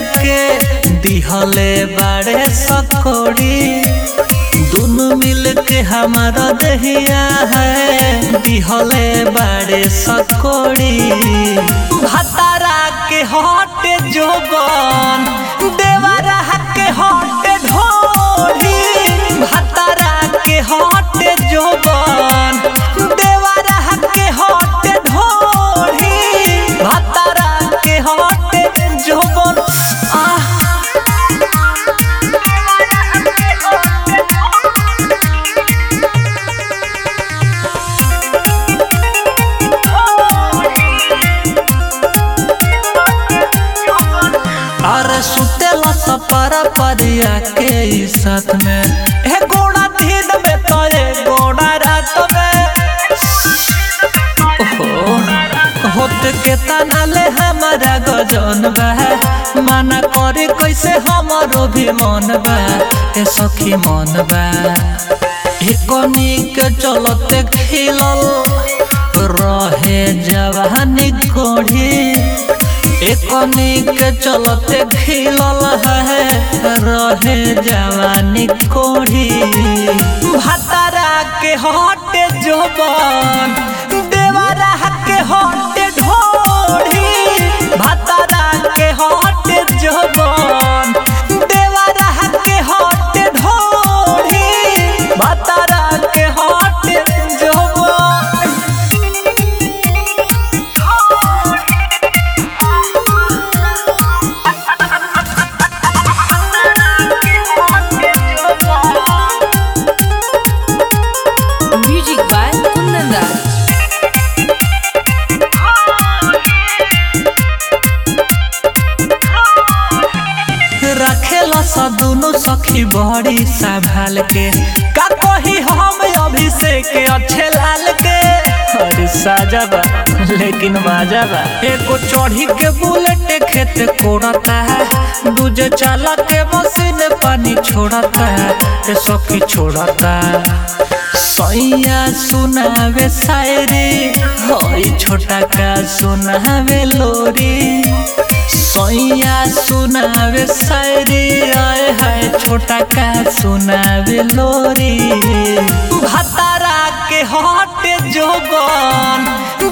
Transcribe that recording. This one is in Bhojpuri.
के दिहले बाड़े सकोड़ी दोनों मिल के हमारा दहिया है दिहले बाड़े सकोड़ी भतारा के हटे जोबन देवरा के हटे ढोढ़ी भतारा के हटे जोबन देवरा के हटे ढोढ़ी भतारा के हटे जोबन आह अरे सुतेला सपरा परिया के ई साथ में हे गोड़ा दिन में तो ये गोड़ा रात में ओहो होत के तना ले हमारा गजन बा माना करे कैसे हमारो भी मन बा ए सखी मन बा एकनी के चलते खिलल रहे जवानी कोढ़ी एकनी के चलते खिलल है रहे जवानी कोढ़ी भतारा के हटे जोबन देवरा के हटे ढोढ़ी भतारा के हटे जोबन देवरा के हटे ढोढ़ी भतारा के हटे जोबन Music by Kundan Das. रखेला सा दोनों सखी बड़ी संभाल के का कही हम अभिषेक अच्छे लाल के अरे साजा बा लेकिन मजा बा एको चढ़ी के बुलेट खेत कोड़ता है दूजे चाला के मशीन पानी छोड़ता है ए सखी छोड़ता सैया सुनावे शायरी होई छोटा का सुनावे लोरी सैया सुनावे शायरी आए है छोटा का सुनावे लोरी भतारा के हटे जोबन